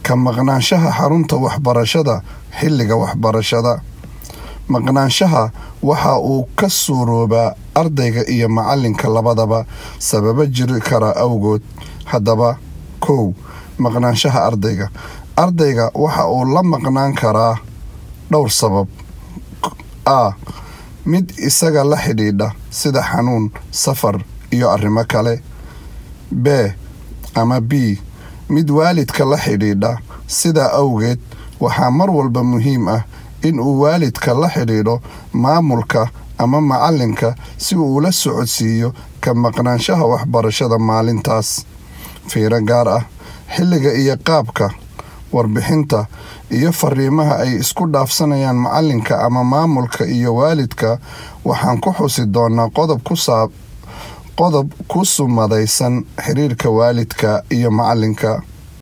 ka maqnaanshaha xarunta waxbarashada xilliga waxbarashada maqnaanshaha waxa uu ka suuroobaa ardayga iyo macalinka labadaba sababo jiri kara awgood haddaba kow maqnaanshaha ardayga ardayga waxa uu la maqnaan karaa dhowr sabab a mid isaga la xidhiidha sida xanuun safar iyo arrimo kale b ama b mid waalidka la xidhiidha sidaa awgeed waxaa mar walba muhiim ah in uu waalidka la xidhiidho maamulka ama macalinka si uu ula socodsiiyo ka maqnaanshaha waxbarashada maalintaas fiiro gaar ah xilliga iyo qaabka warbixinta iyo fariimaha ay isku dhaafsanayaan macalinka ama maamulka iyo waalidka waxaan ku xusi doonaa qodob ku sumadaysan xiriirka waalidka iyo macalinka